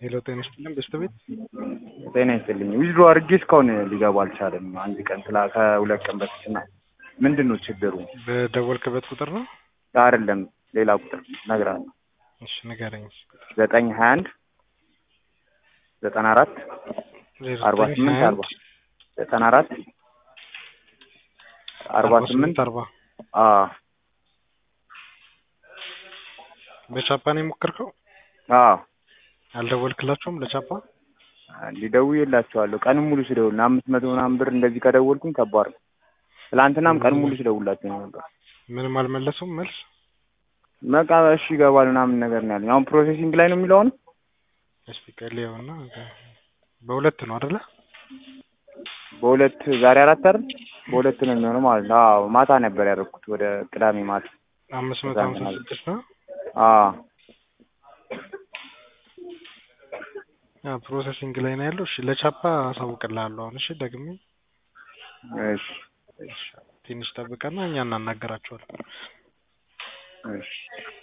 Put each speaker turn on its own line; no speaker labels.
ሄሎ ጤና ይስጥልን በስተቤት
ጤና ይስጥልኝ። ዊዝድሮ አድርጌ እስካሁን ሊገባ አልቻለም። አንድ ቀን ስላ ከሁለት ቀን በፊት እና ምንድን ነው ችግሩ?
በደወልክበት ቁጥር ነው?
አይደለም ሌላ ቁጥር እነግርሃለሁ።
እሺ ንገረኝ።
ዘጠኝ ሀያ አንድ ዘጠና አራት አርባ ስምንት አርባ ዘጠና አራት አርባ ስምንት
አርባ
አዎ
በቻፓ ነው የሞከርከው?
አዎ
አልደወልክላቸውም ለቻፓ?
ደውዬላቸዋለሁ። ቀንም ሙሉ ስደውል አምስት መቶ ምናምን ብር እንደዚህ ከደወልኩኝ ከባድ ነው። ትላንትናም ቀን ሙሉ ስደውላቸው ነበር።
ምንም አልመለሱም መልስ?
በቃ እሺ ይገባል ምናምን ነገር ነው ያለኝ። አሁን ፕሮሴሲንግ ላይ ነው የሚለው አሁን
እስቲ ቀልየውና በሁለት ነው አይደለ?
በሁለት ዛሬ አራት አይደል? በሁለት ነው የሚሆነው ማለት ነው። አዎ ማታ ነበር ያደረኩት ወደ ቅዳሜ ማታ።
አምስት መቶ ሀምሳ ስድስት ነው።
አዎ
ፕሮሰሲንግ ላይ ነው ያለው። እሺ ለቻፓ አሳውቅልሃለሁ አሁን። እሺ ደግሜ
እሺ
ትንሽ ጠብቀና እኛ እናናገራቸዋለን።
እሺ